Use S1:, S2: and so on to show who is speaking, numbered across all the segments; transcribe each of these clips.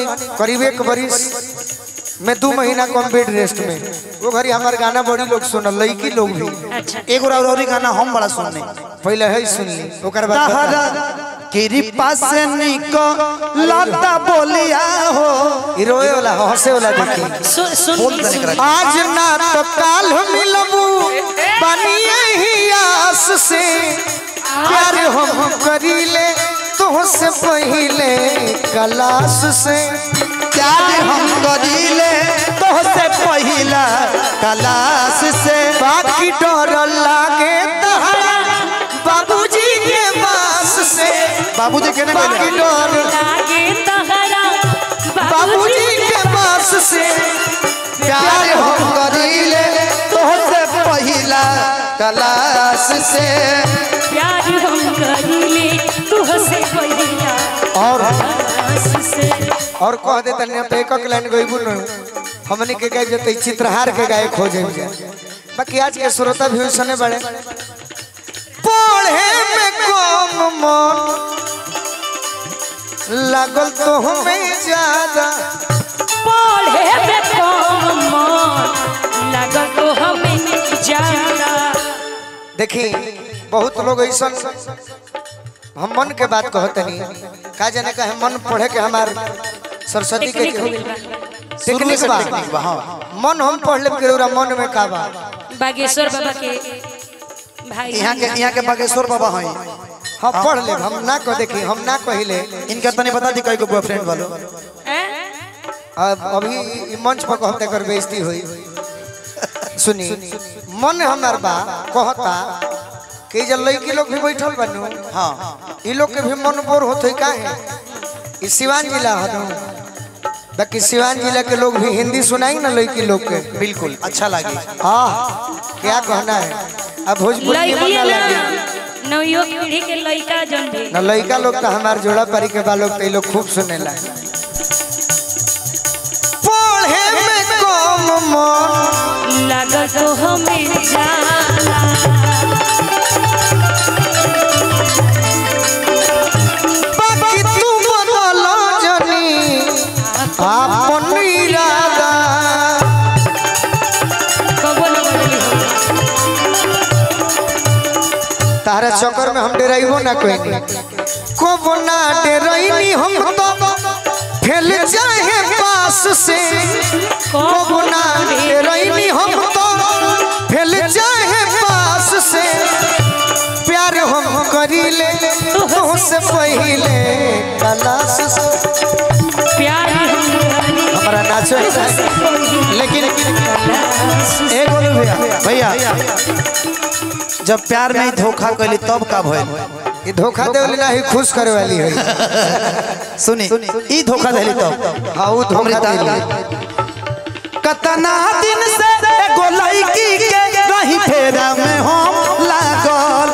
S1: करीब एक बरिस में दू महीना कम बेड रेस्ट में वो घड़ी हमार गाना बड़ी लोग सुनल लड़की लोग भी
S2: अच्छा
S3: एगो और औरी गाना हम बड़ा सुनने
S1: पहले है सुन ली ओकर बाद
S3: तहरा कृपा से निको लता बोलिया हो
S1: ई रोए वाला हंसे वाला देखी
S2: सुन सुन
S3: बोल देने
S2: सुन
S3: करा
S1: आज ना तो काल मिलबू बनिए ही आस से प्यार हम करीले तुहसे पहिले कलास से
S3: प्यार हम करीले तोहसे पहिला कलाश से
S1: बाकी डर लागे तहरा बाबूजी के पास से
S3: बाबूजी कहने
S1: बाकी
S3: बोले
S1: डर
S2: लागे तहरा
S1: बाबूजी के पास से
S3: प्यार हम करीले तोहसे पहिला कलाश से
S2: प्यार हम करीले तू हसे पहिला
S1: और
S2: आस से
S1: और कह दे तने पे एक लाइन गइबू न हमनी के गाय जते चित्रहार के गाय खोजे बाकी आज के श्रोता भी सुने बड़े पढ़े में कम मन लागल तो हमें ज्यादा
S2: पढ़े में कम मन लागल तो हमें ज्यादा
S1: देखी बहुत लोग ऐसा हम मन के बात कहते नहीं का जाने का है मन पढ़े के हमार सरस्वती के
S2: टेक्निक हो गइल बा
S1: टेक्निक बा
S3: टेक्निक बा, हाँ।
S1: मन हम पढ़ ले के रउरा मन में का बा
S2: बागेश्वर बाबा के भाई
S3: यहाँ के यहाँ के बागेश्वर बाबा हैं
S1: हम पढ़ ले हम ना कह देखी हम ना कहिले
S3: इनका तने बता दी कई को बॉयफ्रेंड वालो
S2: हैं?
S1: अब अभी ई मंच पर कहते कर बेइज्जती हुई सुनी मन हमार बा कहता कि जब लड़की लोग भी बैठल बनू
S3: हाँ
S1: ई लोग के भी मन बोर होते का है ई सिवान जिला हनु बाकी सिवान जिला के लोग भी हिंदी सुनाई ना लड़की लोग के
S3: बिल्कुल अच्छा लगी
S1: आह क्या कहना है अब भोजपुरी में
S2: लड़की
S1: ना
S2: ना
S1: लगे
S2: नवयुवक पीढ़ी के लड़का जन भी
S1: ना लड़का लोग तो हमार जोड़ा परी के बालोग तो लोग खूब सुने ला पढ़े में कम मन
S2: लागल तो हमें जाला
S1: बाकी तू बदल जनी आपन इरादा
S2: कबो न बदली हो
S1: तारा चक्कर में हम डराइबो ना कोई को ना डराइनी हम तो फैल जाए पास से को ना डराइनी हम तो फैल जाए पास से प्यार हम करीले तुमसे पहले कलास से
S2: प्यार हम करी
S1: हमारा नाचो लेकिन एक बोलो भैया
S3: भैया जब प्यार में ही धोखा कैली तब का भइल
S1: ये धोखा दे वाली ना ही खुश करे वाली है
S3: सुनी ई धोखा देली तब
S1: हाँ वो धोखा दे वाली।
S3: कतना दिन से एगो लड़की के रही फेरा में हम लागल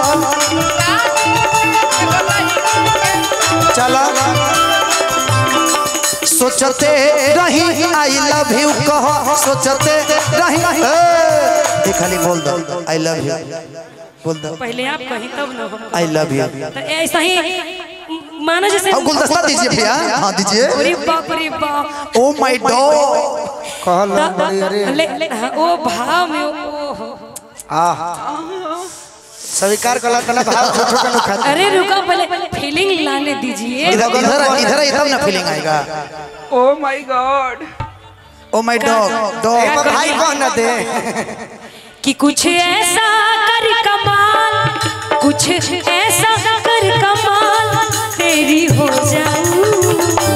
S1: चला
S3: सोचते रही आई लव यू कह सोचते रही ए, ये खाली बोल दो आई लव यू बोल दो
S2: पहले आप कहीं तब न हो
S3: आई लव यू
S2: तो ऐसा ही मानो जैसे
S3: अब गुलदस्ता दीजिए भैया हाँ दीजिए
S2: अरे बाप रे बाप
S3: ओ माय डॉग
S1: कहल बड़ी अरे
S2: ले, ले, हाँ, ओ भाव में ओ हो।
S1: आह स्वीकार कला तना भाव छोटो का नुखा
S2: अरे रुको पहले फीलिंग लाने दीजिए
S3: इधर इधर इधर ही तब ना फीलिंग आएगा
S4: oh my god
S3: oh my dog
S1: ए
S3: डॉग
S1: भाई कह ना दे
S2: कि कुछ ऐसा कर कमाल कुछ ऐसा कर कमाल तेरी हो जाऊं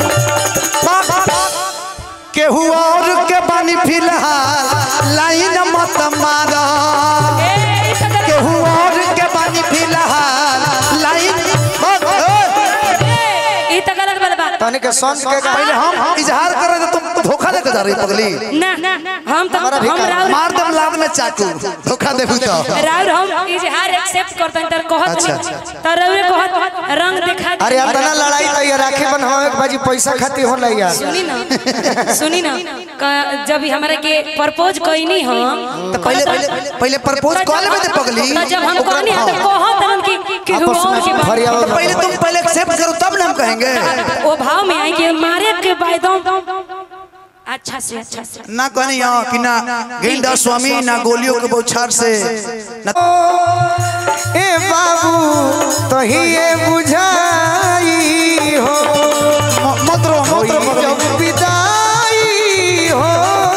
S3: केहू और के बानी फिलहाल लाइन मत मारा
S2: ए, इस तरह-
S3: केहू और के बानी फिलहाल लाइन मत
S2: ई तो गलत बात बा
S1: तने के संत के गा
S3: पहले हम इजहार कर रहे थे तुम धोखा देके जा रही पगली
S2: ना हम तो
S1: हमारा भी
S2: हम
S1: कर-
S2: राउर
S3: मार दम लाद में चाकू धोखा देबू तो
S2: राउर हम इजहार एक्सेप्ट करते हैं तर कहत
S3: अच्छा,
S2: नहीं
S3: अच्छा,
S2: तर राउर कहत रंग दिखा दे।
S1: अरे अपना लड़ाई तो ये राखी बनवावे के बाजी पैसा खाती होला यार
S2: सुनी ना सुनी ना क- जब ही हमारे के प्रपोज कईनी हम
S3: तो पहले पहले पहले प्रपोज कॉल में दे पगली
S2: तो जब हम कहनी है तो कहत हम कि कि
S1: आपस
S2: हुआ
S1: में
S2: की बात
S1: फरियावल
S3: तो पहले तुम पहले एक्सेप्ट करो तब ना हम कहेंगे
S2: ओ भाव भाव में आई कि मारे के बायदों अच्छा से अच्छा से
S3: ना कहनी हाँ कि ना गेंदा स्वामी ना गोलियों के बौछार से ना
S1: ए बाबू तो ही ये बुझाई हो
S3: म- मत रो मत रो मत रो।
S1: जब विदाई हो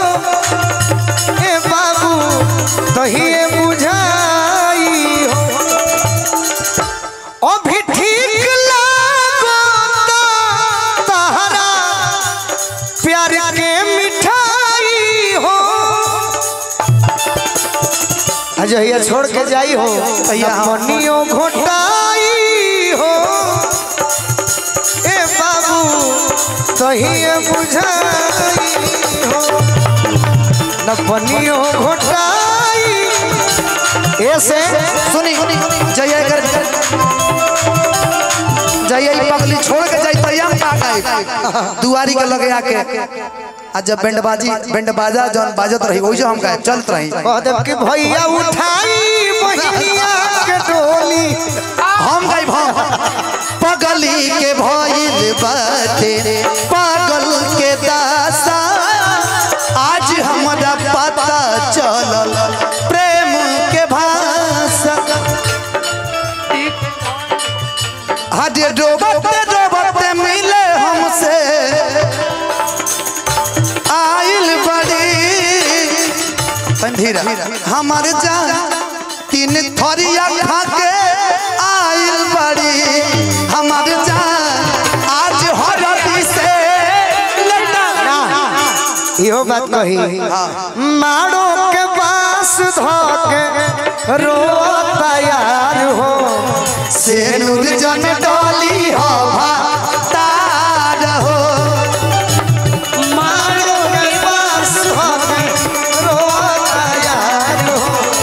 S1: ए बाबू तो ही ये बुझाई हो अभी ठीक लागो तहरा प्यार के मिठाई हो अजहिया छोड़ के जाई हो
S3: तैया हम-
S1: मनियो घोटाई हो ए बाबू तहिए बुझाई हो न पनियो घोटाई ऐसे
S3: सुनी जय कर जय ई पगली छोड़ के जाई तैया हम का गए दुआरी के लगे आके आ जब बैंड बाजी बैंड बाजा जौन बाजत रही वही जो हम कहे चलत रही
S1: कह देब कि भैया उठाई बहिनिया के डोली
S3: हम गई हम पगली के भइल बाटे पागल के दासा आज हमरा पता चलल प्रेम के भाषा हजे डोबते डोबते मिले हमसे आइल बड़ी धीरा हमार जान तीन थरिया खा के आइल बड़ी हमार जान आज हरदी से लटा
S1: इहो बात कही मारो के पास धोके रो तैयार हो
S3: से नूर जन डोली हो तार हो
S1: मारो के पास धोके रो तैयार हो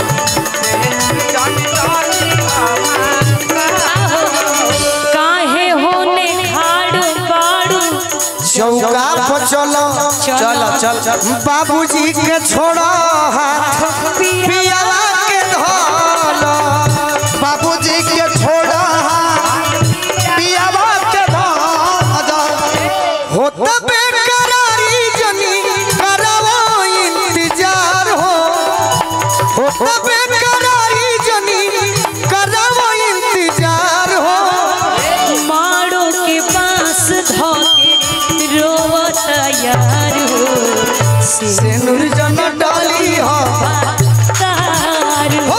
S2: काहे होने खाड़ू बाड़ू
S1: चौका पर चलो
S2: चलो
S3: चल
S1: बाबूजी के छोड़ो हाथ पियावा के धोलो
S3: बाबूजी के छोड़ा पियावा के धाजा
S1: होत बेकरारी जनी करावो इंतजार हो होत बेकरारी जनी करावो इंतजार हो
S2: माड़ो के पास धोके रोवत यार हो
S1: सिनुर जन डाली हो
S2: तार
S1: हो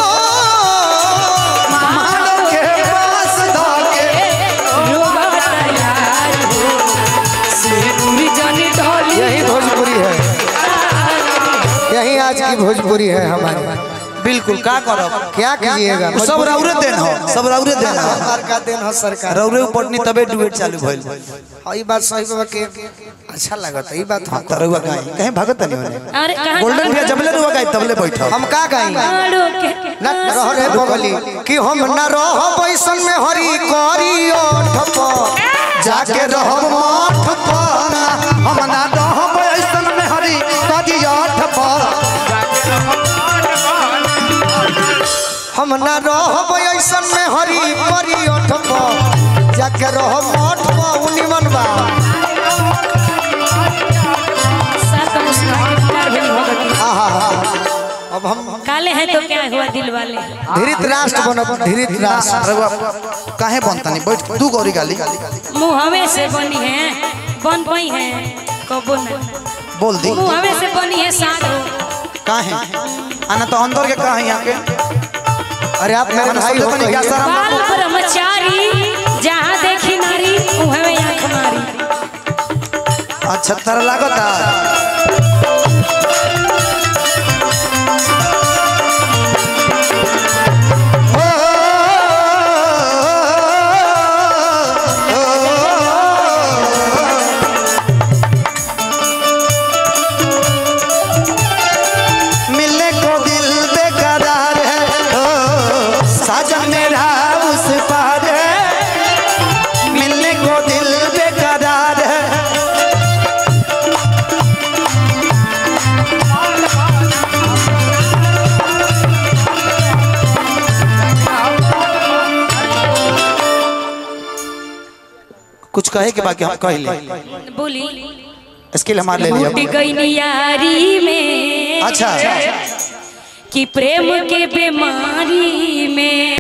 S3: मानो के पास धाके
S2: रोवत यार हो सिर जन ढोली
S1: यही भोजपुरी है यही आज की भोजपुरी है हमारी
S3: बिल्कुल का करब
S1: क्या कीजिएगा
S3: सब रौरे देन हो सब रौरे देन हो
S1: सरकार का देन हो सरकार
S3: रौरे पटनी तबे डुएट चालू भइल
S1: हाँ, ई बात सही बाबा के अच्छा लगता ई बात हम
S3: तरुआ कहीं कहीं भागत नहीं होने
S2: अरे कहाँ
S3: गोल्डन भैया जबले रुआ गई तबले बैठा
S1: हम का गाई
S2: माड़ो के
S1: न रह रे बगली कि हम न रह बैसन में हरी करी ओठ पर
S3: जाके रहब मठ पर हम ना रहब ऐसन में हरी कदी आठ पर
S1: हम न रह ऐसन में हरी करी ओठ पर जाके रह मठ पर उनिमन बा
S2: सात मुस्कुरा के प्यार भरी भगती
S1: आहा हा अब हम
S2: काले हैं तो क्या हुआ दिल वाले
S1: धीरित राष्ट्र बनब धीरित राष्ट्र
S3: रउआ काहे बनता नहीं बैठ तू गौरी गाली
S2: मुँहवे से बनी है बन पई है कबो ना
S3: बोल दी
S2: मुँहवे से बनी है साधो
S3: काहे आना तो अंदर के कहा यहाँ के
S1: अरे आप मेरे
S3: मन
S1: भाई
S3: सोचे
S1: हो
S3: तनी क्या
S1: कहिए।
S3: सारा
S2: बाल ब्रह्मचारी जहाँ देखी नारी उहे में आंख मारी
S3: अच्छा तरह लागता मिलने को दिल बेकरार है ओ, साजन मेरा उस पार है मिलने को दिल बेकरार है कुछ कहे के बाकी हम कह ले
S2: बोली
S3: स्किल हमारे ले
S2: टूट
S3: लिया
S2: गई यारी में
S3: अच्छा
S2: कि प्रेम के बीमारी में